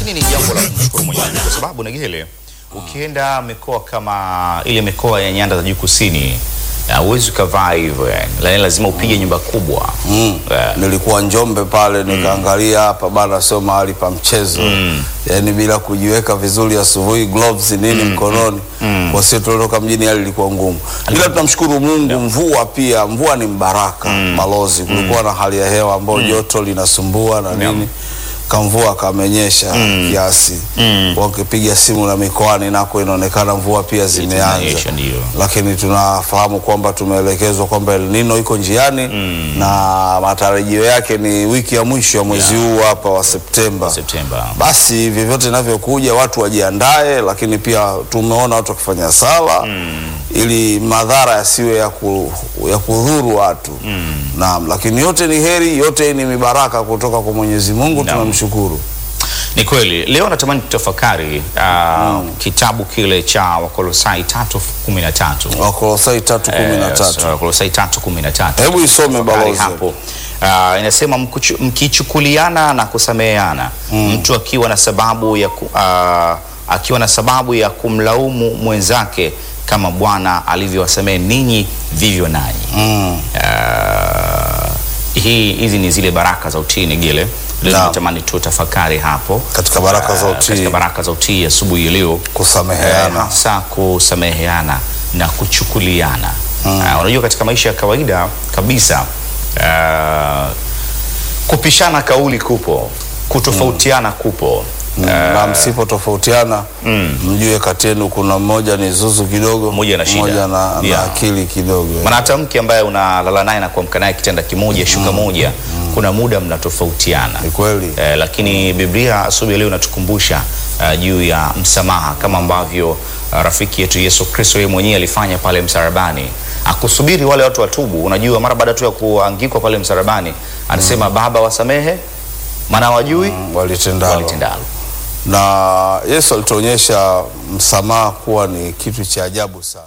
lakini ni jambo la kumshukuru Mwenyezi Mungu kwa sababu Negele, ukienda mikoa kama ile mikoa ya nyanda za juu kusini huwezi ukavaa hivyo yani, La- lazima upige nyumba kubwa Mm. Eh, Nilikuwa Njombe pale nikaangalia hapa bana, sio mahali pa mchezo yaani, bila kujiweka vizuri asubuhi, gloves nini mkononi, kwa sio tulitoka mjini, hali ilikuwa ngumu, ila tunamshukuru Mungu. Mvua pia, mvua ni mbaraka malozi. Kulikuwa na hali ya hewa ambayo joto linasumbua na nini, kamvua kamenyesha kiasi, wakipiga simu na mikoani nako inaonekana mvua pia zimeanza zinanyesha, ndio. lakini tunafahamu kwamba tumeelekezwa kwamba El Nino iko njiani na matarajio yake ni wiki ya mwisho ya mwezi huu hapa wa Septemba. Septemba. Basi vyovyote inavyokuja watu wajiandae, lakini pia tumeona watu wakifanya sala ili madhara yasiwe ya, ku, ya kudhuru watu naam, lakini yote ni heri, yote ni mibaraka kutoka kwa Mwenyezi Mungu, Naam. tunamshukuru. Ni kweli leo natamani tutafakari uh, kitabu kile cha Wakolosai 3:13. Wakolosai tatu kumi na Eh, tatu. Wakolosai 3:13. Hebu isome Tafakari balozi. hapo. Uh, inasema mkuchu- mkichukuliana na kusameheana mtu akiwa na sababu ya ku, uh, akiwa na sababu ya kumlaumu mwenzake kama Bwana alivyowasamehe ninyi vivyo nanyi. Mm. Uh, hii hizi ni zile baraka za utii Negele. Leo Naam. natamani tutafakari hapo Katika baraka za uh, utii. katika baraka za utii asubuhi ya leo Eh, Kusameheana. hasa kusameheana na kuchukuliana. Ah, unajua katika maisha ya kawaida kabisa ah, kupishana kauli kupo, kutofautiana kupo. Mm, na msipotofautiana mjue kati yenu kuna mmoja ni zuzu kidogo, Mmoja ana shida. mmoja na, na Yeah. akili kidogo. Maana hata mke ambaye unalala naye na kuamka naye kitanda kimoja, shuka moja, kuna muda mnatofautiana. Ni kweli. Eh, lakini Biblia asubuhi ya leo inatukumbusha uh, juu ya msamaha kama ambavyo uh, rafiki yetu Yesu Kristo yeye mwenyewe alifanya pale msalabani, akusubiri wale watu watubu. Unajua, mara baada tu ya kuangikwa pale msalabani anasema Baba, wasamehe maana wajui Walitendalo. walitendalo. Na Yesu alituonyesha msamaha kuwa ni kitu cha ajabu sana.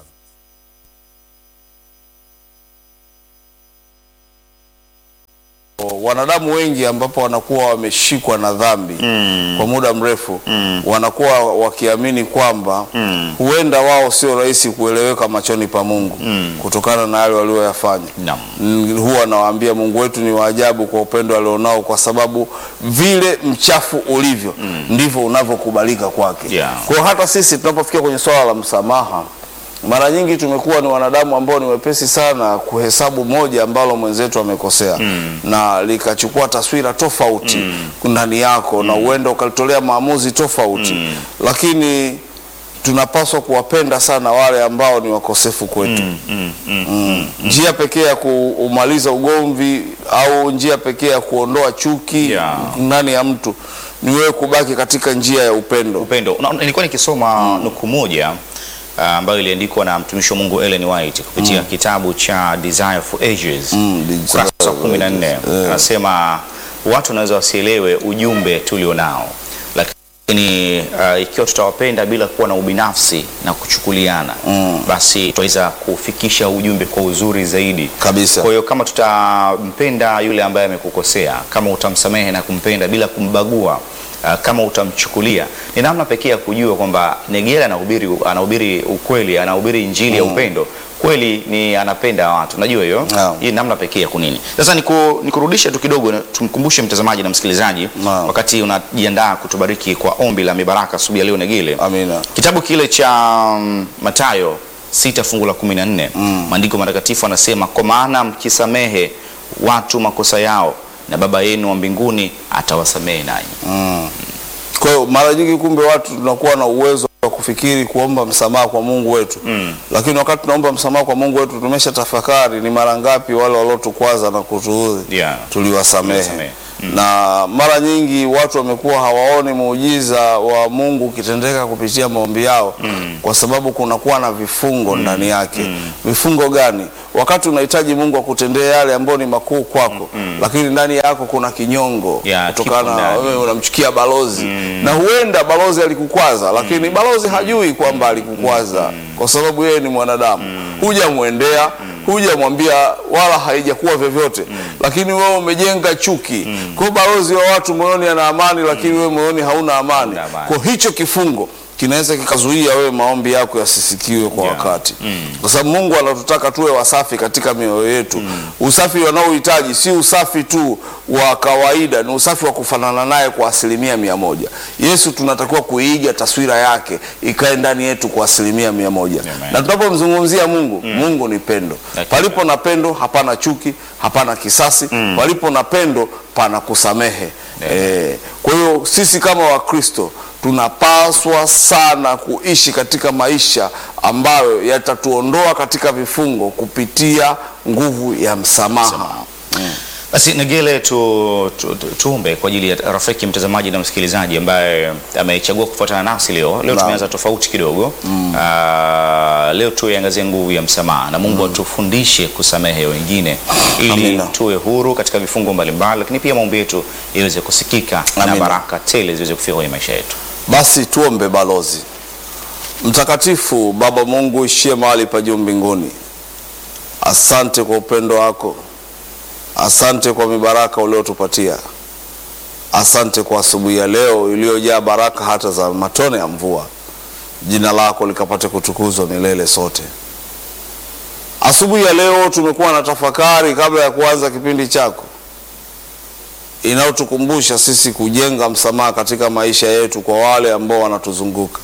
Wanadamu wengi ambapo wanakuwa wameshikwa na dhambi kwa muda mrefu wanakuwa wakiamini kwamba huenda wao sio rahisi kueleweka machoni pa Mungu kutokana na yale walioyafanya. Naam. Mm, huwa nawaambia Mungu wetu ni wa ajabu kwa upendo alionao, kwa sababu vile mchafu ulivyo ndivyo unavyokubalika kwake. Yeah. Kwa hiyo hata sisi tunapofikia kwenye swala la msamaha, mara nyingi tumekuwa ni wanadamu ambao ni wepesi sana kuhesabu moja ambalo mwenzetu amekosea na likachukua taswira tofauti ndani yako na uenda ukalitolea maamuzi tofauti, lakini tunapaswa kuwapenda sana wale ambao ni wakosefu kwetu. Mm. Njia pekee ya kumaliza ugomvi au njia pekee ya kuondoa chuki Yeah. ndani ya mtu ni wewe kubaki katika njia ya upendo. upendo. Na- Nilikuwa nikisoma nukuu moja ah, ambayo iliandikwa na mtumishi wa Mungu Ellen White kupitia kitabu cha Desire for Ages Mm, Desire kurasa wa for 14. Ages, yeah. Anasema watu wanaweza wasielewe ujumbe tulionao, lakini ah, ikiwa tutawapenda bila kuwa na ubinafsi na kuchukuliana, basi tutaweza kufikisha ujumbe kwa uzuri zaidi Kabisa. Kwa hiyo kama tutampenda yule ambaye amekukosea, kama utamsamehe na kumpenda bila kumbagua, uh, kama utamchukulia, ni namna pekee ya kujua kwamba Negela anahubiri anahubiri ukweli, anahubiri injili ya upendo kweli, ni anapenda watu. Unajua hiyo Naam. hii namna pekee ya kunini. Sasa niku, nikurudishe tu kidogo, na tumkumbushe mtazamaji na msikilizaji, Naam. wakati unajiandaa kutubariki kwa ombi la mibaraka asubuhi ya leo Negele, Amina. Kitabu kile cha mm, Mathayo sita fungu la kumi na nne maandiko matakatifu anasema, kwa maana mkisamehe watu makosa yao na Baba yenu wa mbinguni atawasamehe nanyi. Kwa hiyo mara nyingi kumbe watu tunakuwa na uwezo wa kufikiri kuomba msamaha kwa Mungu wetu lakini wakati tunaomba msamaha kwa Mungu wetu tumesha tafakari ni mara ngapi wale waliotukwaza na kutuudhi Yeah. tuliwasamehe. Tuliwasamehe. Na mara nyingi watu wamekuwa hawaoni muujiza wa Mungu ukitendeka kupitia maombi yao kwa sababu kunakuwa na vifungo ndani yake. Vifungo gani? Wakati unahitaji Mungu akutendee yale ambayo ni makuu kwako, lakini ndani yako kuna kinyongo Yeah, kutokana kipo na ndani. wewe unamchukia balozi na huenda balozi alikukwaza, lakini balozi hajui kwamba alikukwaza kwa sababu yeye ni mwanadamu. Hujamwendea hujamwambia wala haijakuwa vyovyote lakini wewe umejenga chuki kwa hiyo balozi wa watu moyoni ana amani lakini wewe moyoni hauna amani Hauna amani. kwa hicho kifungo kinaweza kikazuia wewe maombi yako yasisikiwe kwa Yeah. wakati kwa sababu Mungu anatutaka tuwe wasafi katika mioyo yetu usafi wanaohitaji si usafi tu wa kawaida ni usafi wa kufanana naye kwa asilimia mia moja Yesu tunatakiwa kuiga taswira yake ikae ndani yetu kwa asilimia mia moja Amen. na tunapomzungumzia Mungu Mungu ni pendo Hakika. palipo na pendo hapana chuki hapana kisasi palipo na pendo pana kusamehe Eh, kwa hiyo sisi kama Wakristo tunapaswa sana kuishi katika maisha ambayo yatatuondoa katika vifungo kupitia nguvu ya msamaha. Basi Negele, tu, tu, tu, tuombe kwa ajili ya rafiki mtazamaji na msikilizaji ambaye amechagua kufuatana nasi leo. Leo Naam. tumeanza tofauti kidogo Ah, leo tuiangazie nguvu ya msamaha na Mungu atufundishe kusamehe wengine ili Amina. tuwe huru katika vifungo mbalimbali, lakini pia maombi yetu iweze kusikika na Amina. baraka tele ziweze kufika kwenye maisha yetu. Basi tuombe. Balozi mtakatifu, Baba Mungu ishie mahali pa juu mbinguni, asante kwa upendo wako, asante kwa mibaraka uliotupatia, asante kwa asubuhi ya leo iliyojaa baraka hata za matone ya mvua. Jina lako likapate kutukuzwa milele sote. Asubuhi ya leo tumekuwa na tafakari kabla ya kuanza kipindi chako inayotukumbusha sisi kujenga msamaha katika maisha yetu kwa wale ambao wanatuzunguka.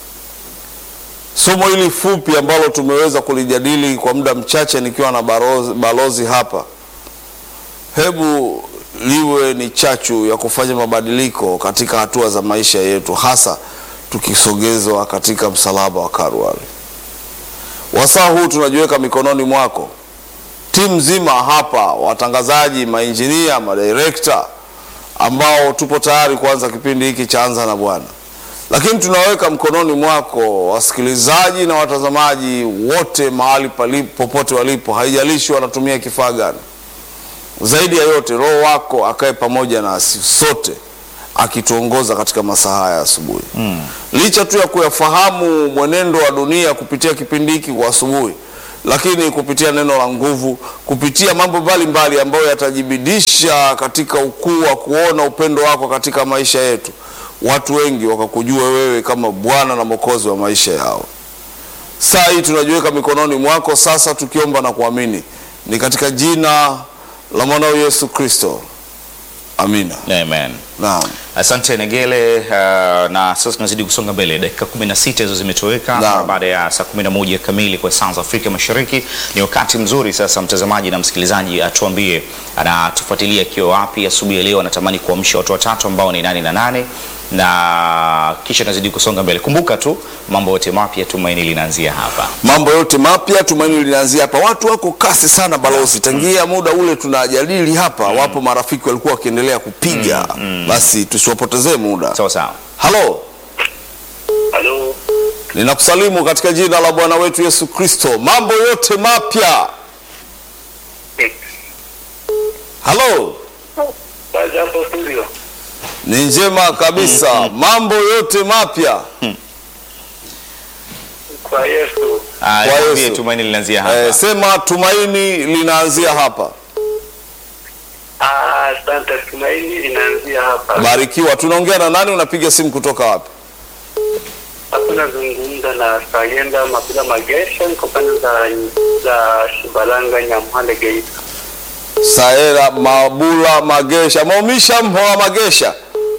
Somo hili fupi ambalo tumeweza kulijadili kwa muda mchache nikiwa na balozi, balozi hapa, hebu liwe ni chachu ya kufanya mabadiliko katika hatua za maisha yetu, hasa tukisogezwa katika msalaba wa Kalvari. Wasaa huu tunajiweka mikononi mwako timu nzima hapa, watangazaji, mainjinia, madirekta ambao tupo tayari kuanza kipindi hiki cha Anza na Bwana, lakini tunaweka mkononi mwako wasikilizaji na watazamaji wote mahali palipo, popote walipo, haijalishi wanatumia kifaa gani. Zaidi ya yote, Roho wako akae pamoja nasi sote akituongoza katika masaa haya ya asubuhi mm. Licha tu ya kuyafahamu mwenendo wa dunia kupitia kipindi hiki kwa asubuhi, lakini kupitia neno la nguvu, kupitia mambo mbalimbali ambayo yatajibidisha katika ukuu wa kuona upendo wako katika maisha yetu, watu wengi wakakujua wewe kama Bwana na Mwokozi wa maisha yao. Saa hii tunajiweka mikononi mwako sasa, tukiomba na kuamini, ni katika jina la mwanao Yesu Kristo, amina. Amen. Naam. Asante Negele. Uh, na sasa tunazidi kusonga mbele, dakika 16 hizo zimetoweka Naam. mara baada ya saa 11 kamili kwa saa za Afrika Mashariki. Ni wakati mzuri sasa, mtazamaji na msikilizaji atuambie anatufuatilia akiwa wapi asubuhi ya leo, anatamani kuamsha watu watatu ambao ni nani na nane, na kisha tunazidi kusonga mbele. Kumbuka tu mambo yote mapya, tumaini linaanzia hapa. Mambo yote mapya tumaini linaanzia hapa. Watu wako kasi sana balozi, tangia muda ule tunajadili hapa, wapo marafiki walikuwa wakiendelea kupiga, basi tusiwapotezee muda. Sawa sawa. Halo, Halo, ninakusalimu katika jina la Bwana wetu Yesu Kristo. Mambo yote mapya. Halo, baada hapo studio. ni njema kabisa. Mambo yote mapya. Kwa Yesu. Ah, Kwa tuambie Yesu. tumaini linaanzia hapa. Eh, sema tumaini linaanzia hapa. Ah, asante. Tumaini linaanzia hapa. Barikiwa. Tunaongea na nani? Unapiga simu kutoka wapi? Hapo nazungumza na Sayenda Mapila Magesha, niko pande za za Shibalanga Nyamhale Geita. Saera Mabula Magesha, Maumisha Mhoa Magesha.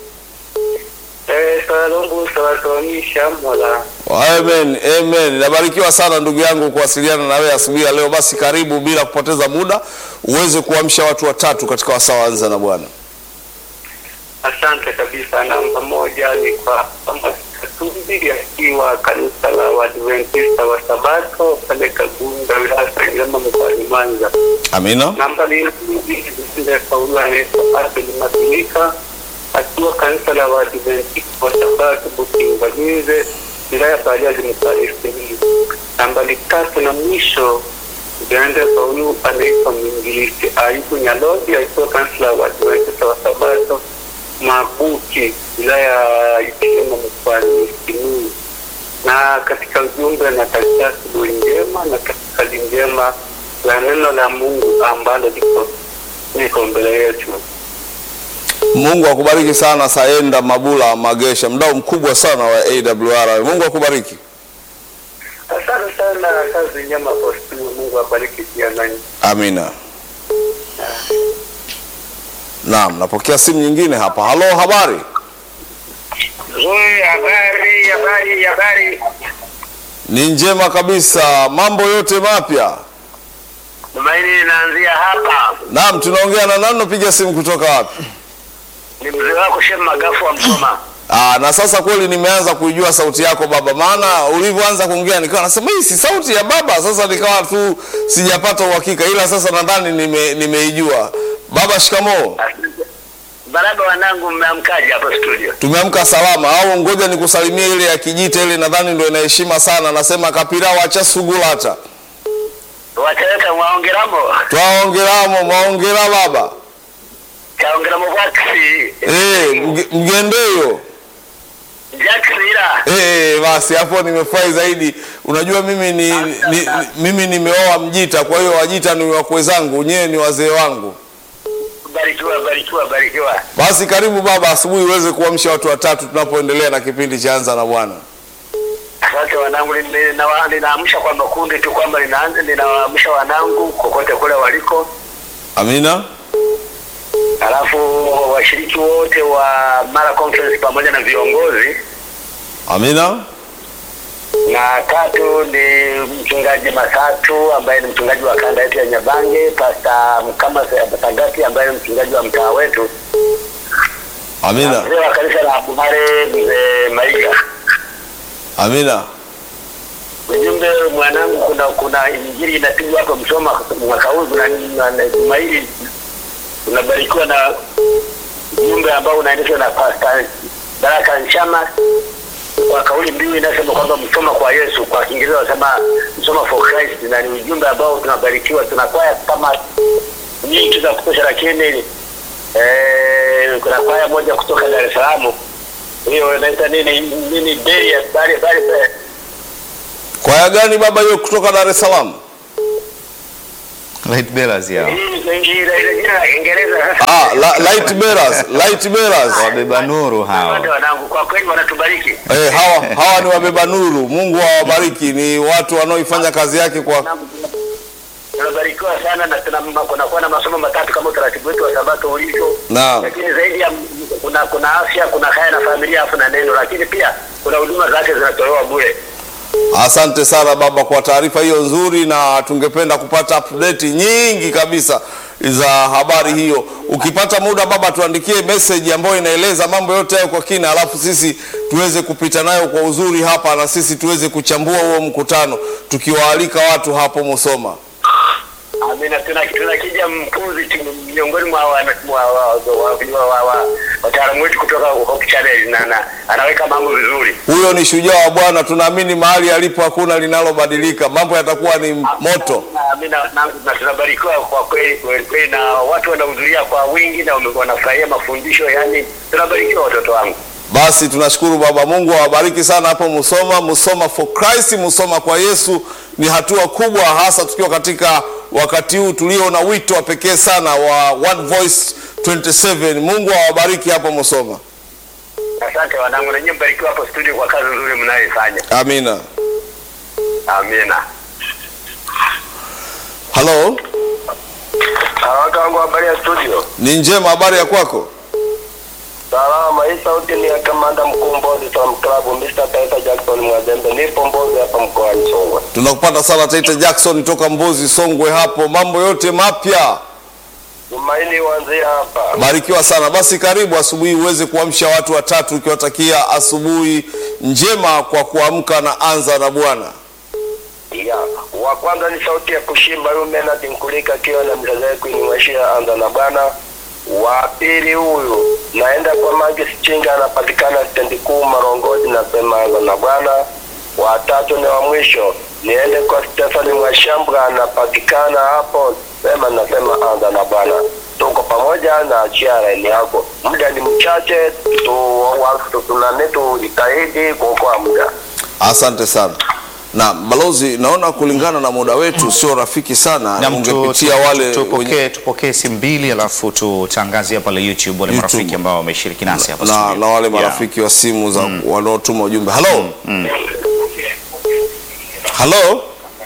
Eh, salombu sawasawamisha mola. Amen, amen. Nabarikiwa sana ndugu yangu kuwasiliana na wewe asubuhi ya leo. Basi karibu bila kupoteza muda uweze kuamsha watu watatu katika wasaa wa Anza na Bwana. Asante kabisa. Namba moja ni kwa Katumbi akiwa kanisa la Waadventista wa Sabato pale Kagunga wilaya ya Sengerema mkoani Mwanza. Amina. namba ile Paulo anaitwa Abel Matumika akiwa kanisa la Waadventista wa Sabato Bukinganize wilaya ya Bariadi mkoani Simiyu. Nambari tatu na mwisho Uganda Paulo anaitwa Mwinjilisti Ayubu Nyalodi akiwa kanisa la Waadventista wa Sabato Mabuki wilaya ya Itilima mkoani Simiyu na katika ujumbe natakia asubuhi njema na katika njema la neno la Mungu ambalo liko liko mbele yetu. Mungu akubariki sana Saenda Mabula Magesha, mdau mkubwa sana wa AWR. Mungu akubariki. Asante sana, kazi njema kwa studio. Mungu abariki pia nanyi. Amina. Naam, napokea simu nyingine hapa. Halo, habari? Nzuri, habari, habari, habari. Ni njema kabisa. Mambo yote mapya? Tumaini linaanzia hapa. Naam, tunaongea na nani? Napiga simu kutoka wapi? Ni mzee wako Shem Magafu wa Msoma. Aa, na sasa kweli nimeanza kuijua sauti yako baba, maana ulivyoanza kuongea nikawa nasema hii si sauti ya baba. Sasa nikawa tu sijapata uhakika, ila sasa nadhani nime, nimeijua. Baba, shikamoo. Baraba wanangu, mmeamkaje hapo studio? Tumeamka salama au ngoja nikusalimie ile ya Kijita ile, nadhani ndio ina heshima sana. Nasema kapira wacha sugulata Wateleka mwaongeramo twaongeramo maongera baba kaongeramo vaksi eh mge- mgendeyo jaksira Eh, basi hapo nimefurahi zaidi. Unajua mimi ni, ni, ni mimi nimeoa Mjita, kwa hiyo Wajita ni wakwe zangu, nyewe ni wazee wangu. barikiwa, barikiwa, barikiwa. Basi karibu baba, asubuhi uweze kuamsha watu watatu tunapoendelea na kipindi cha Anza na Bwana. Asante wanangu, nina- ninaamsha kwa makundi tu kwamba ninaanza ninawaamsha wanangu kokote kule waliko, Amina. alafu washiriki wote wa Mara Conference pamoja na viongozi, Amina. na tatu ni mchungaji Masatu ambaye ni mchungaji wa kanda yetu ya Nyabange, Pasta Mkama Sagati ambaye ni mchungaji wa mtaa wetu, na Amina. mzee wa kanisa la Bumare mzee Maiga. Amina. Ujumbe mwanangu, kuna kuna injili inapigwa hapa Msoma mwaka huu na na- na juma hili tunabarikiwa na ujumbe ambao unaendeshwa na Pastor Baraka Nchama kwa kauli mbiu inasema kwamba Msoma kwa Yesu, kwa Kiingereza wanasema Msoma for Christ, na ni ujumbe ambao tunabarikiwa. Tunakwaya kama nyingi za kutosha, lakini eh, kuna kwaya moja kutoka Dar es Salaam hiyo inaita nini nini Beria bali bali Kwaya gani baba hiyo kutoka Dar es Salaam? Light bearers yao. Ah, la, light bearers, light bearers. Wabeba nuru hao. Asante wanangu, kwa kweli wanatubariki. Eh, hawa hawa ni wabeba nuru. Mungu awabariki. Ni watu wanaoifanya kazi yake kwa Wanangu, Tunabarikiwa sana na tuna kunakuwa na masomo matatu kama utaratibu wetu wa Sabato ulivyo, Naam. lakini zaidi ya kuna kuna afya, kuna haya na familia, afu na neno, lakini pia kuna huduma zake zinatolewa bure. Asante sana baba kwa taarifa hiyo nzuri, na tungependa kupata update nyingi kabisa za habari hiyo. Ukipata muda baba, tuandikie message ambayo inaeleza mambo yote hayo kwa kina, alafu sisi tuweze kupita nayo kwa uzuri hapa, na sisi tuweze kuchambua huo mkutano, tukiwaalika watu hapo Musoma. Amina, tuna tunakija mpuzi tu miongoni mwa wana- mwa- wa- wa- wa- wa- wa- wataalamu wetu kutoka Hope Channel na, na anaweka mambo vizuri. Huyo ni shujaa wa Bwana, tunaamini mahali alipo hakuna linalobadilika, mambo yatakuwa ni moto. Amina, na, na tunabarikiwa kwa kweli kweli kweli, na watu wanahudhuria kwa wingi na wame- wanafurahia mafundisho, yani tunabarikiwa watoto wangu. Basi tunashukuru Baba Mungu awabariki sana hapo Musoma. Musoma for Christ, Musoma kwa Yesu ni hatua kubwa, hasa tukiwa katika wakati huu tulio na wito wa pekee sana wa One Voice 27. Mungu awabariki hapo Musoma. Asante wanangu, na nyinyi mbarikiwa hapo studio kwa kazi nzuri mnayoifanya. Amina. Amina. Halo, Watu wangu, habari ya studio? ni njema, habari ya kwako? Salama. Hii sauti ni ya kamanda mkuu Mbozi Sam Club, Mr. Taita Jackson Mwazembe. Nipo Mbozi hapa mkoani Songwe. Tunakupata sana Taita Jackson toka Mbozi Songwe hapo, mambo yote mapya. Tumaini uanzie hapa. Barikiwa sana. Basi karibu asubuhi uweze kuamsha watu watatu, ukiwatakia asubuhi njema kwa kuamka na anza na Bwana. Ya, wa kwanza ni sauti ya kushimba huyu Menard Nkulika akiwa na mzazi kuinyweshia anza na bwana. Wa pili huyu naenda kwa Magi Sichinga anapatikana stendi kuu Marongoti nasema anza na bwana. Wa tatu ni wa mwisho niende kwa Stefani Mwashambra anapatikana hapo sema nasema anza na bwana. Tuko pamoja na achia laini yako. Muda ni mchache tu, wa- tunane tujitahidi kuokoa muda. Asante sana. Na balozi, naona kulingana na muda wetu sio rafiki sana, Na mtu- ungepitia tu- wale wenye- tupokee tupokee simu mbili alafu tutangazie pale YouTube wale YouTube. marafiki ambao wameshiriki nasi hapa na, studio. na wale Yeah. marafiki wa simu za wanaotuma ujumbe. Halo, halo,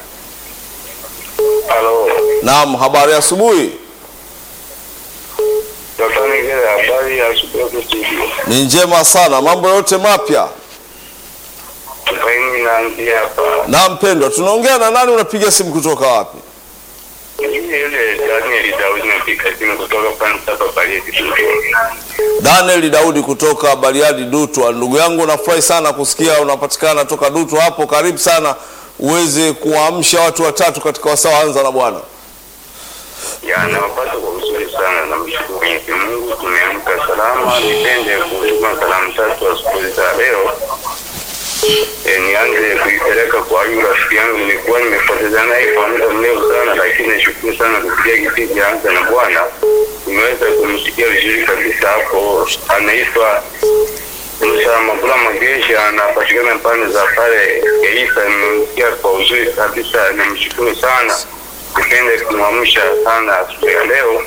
Halo, naam, habari ya asubuhi. Dr. Nigere, habari ya asubuhi hapo studio. Ni njema sana, mambo yote mapya. Tumaini naanzia hapa. Na mpendwa, tunaongea na nani? Unapiga simu kutoka wapi? Yule yule Daniel Daudi napiga simu kutoka Pansa Bariadi Dodoma. Daniel Daudi kutoka Bariadi Dutwa. Ndugu yangu, nafurahi sana kusikia unapatikana toka Dutwa hapo. Karibu sana uweze kuwaamsha watu watatu katika wasaa anza na Bwana. Ya, nawapata kwa uzuri sana, namshukuru Mwenyezi Mungu, tumeamka salama. Nipende kutuma salamu tatu asubuhi za leo. E, nianze kuipeleka kwa huyu rafiki yangu, nilikuwa nimepoteza naye kwa muda mrefu sana, lakini nashukuru sana kupitia kipindi cha Anza na Bwana nimeweza kumsikia vizuri kabisa hapo. Anaitwa Musa Mabula Magesha, anapatikana pande za pale Geita. Nimemsikia kwa uzuri kabisa, namshukuru sana nipende kumwamsha sana asubuhi ya leo,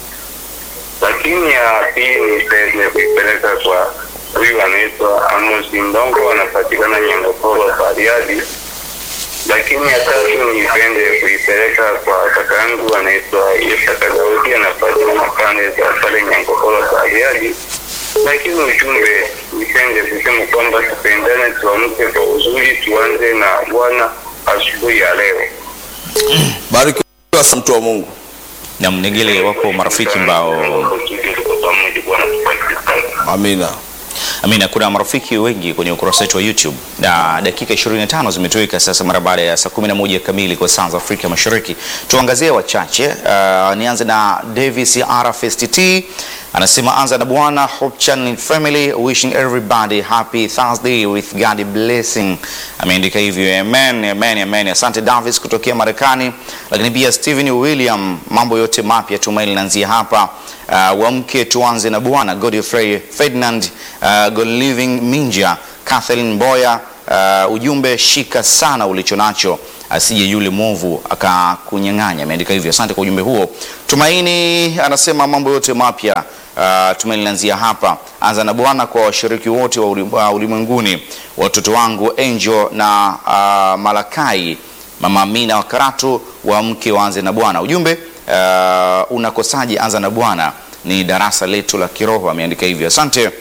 lakini ya pili nipende kuipeleka kwa huyu anaitwa Amos Ndongo, anapatikana Nyangaporo Bariadi. Lakini ya tatu nipende kuipeleka kwa kaka yangu anaitwa Isaka Daudi, anapatikana pande za pale Nyangaporo Bariadi. Lakini ujumbe nipende kusema kwamba tupendane, tuamke kwa uzuri, tuanze na Bwana asubuhi ya leo. Barikiwa sana mtu wa Mungu. Na Mnegele, wako marafiki ambao Tuko pamoja, Bwana tubariki sana. Amina. Amina, kuna marafiki wengi kwenye ukurasa wetu wa YouTube na dakika 25 zimetoweka sasa mara baada ya saa 11 kamili kwa saa za Afrika Mashariki. Tuangazie wachache. Uh, nianze na Davis RFSTT anasema anza na Bwana Hope Channel Family wishing everybody happy Thursday with God blessing. Ameandika hivyo, amen, amen, amen. Asante Davis kutokea Marekani, lakini pia Steven William, mambo yote mapya tumaini linaanzia hapa. Uh, wamke tuanze na Bwana Godfrey Ferdinand uh, God Living Minja Kathleen Boya uh, ujumbe shika sana ulicho nacho asije yule mwovu akakunyang'anya. Ameandika hivyo, asante kwa ujumbe huo. Tumaini anasema mambo yote mapya uh, tumaini linaanzia hapa. Anza na Bwana kwa washiriki wote wa uli- wa ulimwenguni, watoto wangu Angel na uh, Malakai, mama Amina wa Karatu, waamke waanze na Bwana. Ujumbe uh, unakosaje? Anza na Bwana ni darasa letu la kiroho. Ameandika hivyo, asante.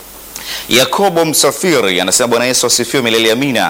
Yakobo Msafiri anasema Bwana Yesu asifiwe milele amina.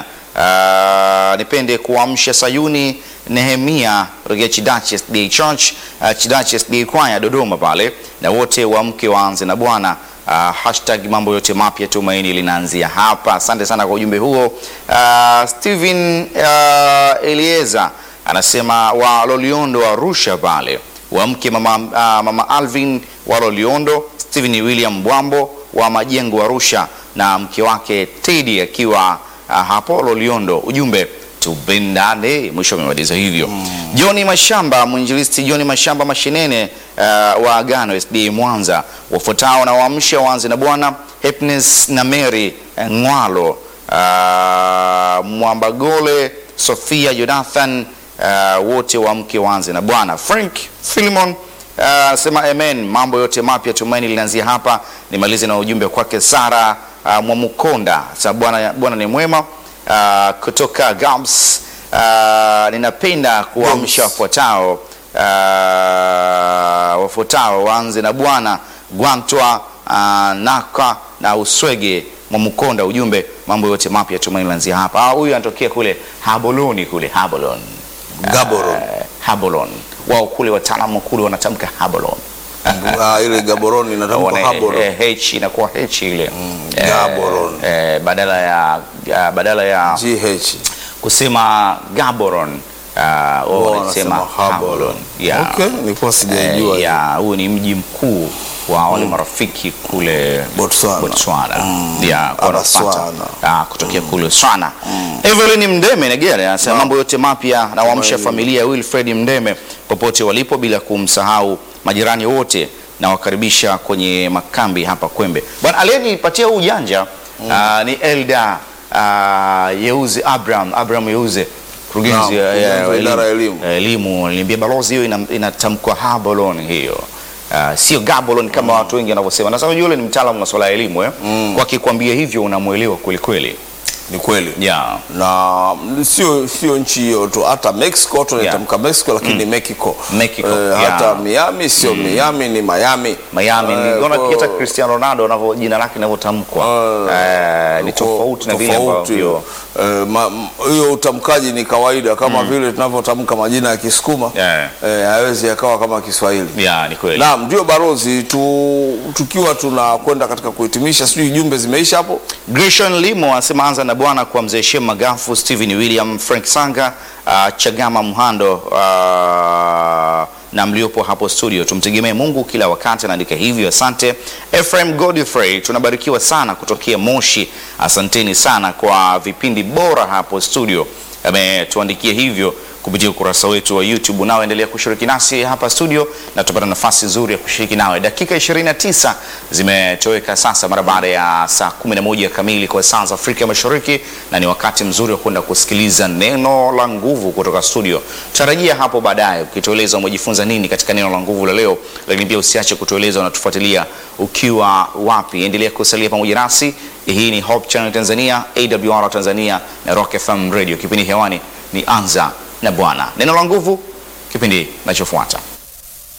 Uh, nipende kuamsha Sayuni Nehemia Rogea Chidache SDA Church uh, Chidache SDA Kwaya Dodoma pale, na wote waamke waanze na Bwana. Uh, hashtag mambo yote mapya tumaini linaanzia hapa. Asante sana kwa ujumbe huo. Uh, Steven uh, Elieza anasema wa Loliondo Arusha pale wamke mama, uh, mama Alvin wa Loliondo, Steven William Bwambo wa Majengo Arusha na mke wake Teddy akiwa uh, hapo Loliondo. Ujumbe tupendane, mwisho amemaliza hivyo. Johni Mashamba, mwinjilisti Johni Mashamba Mashinene uh, wa Agano SDA Mwanza, wafuatao na waamsha waanze na Bwana Happiness na Mary eh, Ngwalo uh, Mwambagole Sofia Jonathan uh, wote waamke waanze na Bwana. Frank Philemon anasema amen, mambo yote mapya tumaini linaanzia hapa. Nimalize na ujumbe kwake Sara uh, Mwamukonda sa Bwana Bwana ni mwema uh, kutoka Gams. Uh, ninapenda kuamsha wafuatao uh, wafuatao waanze na Bwana Gwantwa uh, Naka na Uswege Mwamukonda. Ujumbe mambo yote mapya tumaini linaanzia hapa. Ah, Huyu anatokea kule Haboloni kule Habolon Gaborone. Eh, Habolon wao kule wataalamu kule wanatamka Habolon Ah, ile Gaborone inatamkwa Wana- Haborone. eh, H inakuwa H ile Eh, Gaborone. eh, badala ya ya- badala ya GH. kusema Gaborone uh, wao Wao wanasema wanasema Habolon. Habolon yeah. Okay, nilikuwa sijaijua. Eh, ya, huu ni mji mkuu wa wale marafiki kule Botswana. Botswana. Yeah, kwa Botswana. wanafuata, ah, kutokea kule Botswana. Evelyn Mdeme Negere anasema mambo yote mapya na waamsha familia ya Wilfred Mdeme popote walipo bila kumsahau majirani wote na wakaribisha kwenye makambi hapa Kwembe. Bwana aliyenipatia huu ujanja ah, ni Elda uh, Yeuze Abraham Abraham Yeuze mkurugenzi Naam, ya- ya- mkurugenzi wa idara ya elimu. Eh, elimu aliniambia balozi hiyo ina- inatamkwa Habolon hiyo Uh, sio Gabolon kama watu wengi wanavyosema. Na sababu yule ni mtaalamu wa masuala ya elimu eh. Kwa akikwambia hivyo unamuelewa kweli kweli. Ni kweli Yeah. na sio sio nchi hiyo tu, hata Mexico tunaitamka Mexico, lakini ni Mexico. Mexico, Eh, yeah. hata Miami sio Miami, ni Miami. Miami Eh, niliona kwa- hata Cristiano Ronaldo anavyo jina lake linavyotamkwa. Eh, ni Kwa- tofauti na vile tofauti. ambavyo Eh, ma- m- hiyo utamkaji ni kawaida kama vile tunavyotamka majina ya Kisukuma Yeah. eh, hawezi yakawa kama Kiswahili. yeah, ni kweli. Naam, ndio balozi tu, tukiwa tunakwenda katika kuhitimisha, sijui jumbe zimeisha hapo. Grishon Limo anasema anza na bwana kwa mzee Shem Magafu, Steven William, Frank Sanga, uh, Chagama Mhando uh, na mliopo hapo studio, tumtegemee Mungu kila wakati, anaandika hivyo. Asante Ephraim Godfrey, tunabarikiwa sana kutokea Moshi. Asanteni sana kwa vipindi bora hapo studio, ametuandikia hivyo kupitia ukurasa wetu wa YouTube. Nao endelea kushiriki nasi hapa studio na tutapata nafasi nzuri ya kushiriki nawe. Dakika 29 zimetoweka sasa mara baada ya saa 11 kamili kwa saa za Afrika Mashariki, na ni wakati mzuri wa kwenda kusikiliza neno la nguvu kutoka studio. Tarajia hapo baadaye ukitueleza umejifunza nini katika neno la nguvu la leo, lakini pia usiache kutueleza unatufuatilia ukiwa wapi. Endelea kusalia pamoja nasi. Hii ni Hope Channel Tanzania, AWR Tanzania na Rock FM Radio. Kipindi hewani ni Anza na Bwana. Neno la nguvu, kipindi kinachofuata.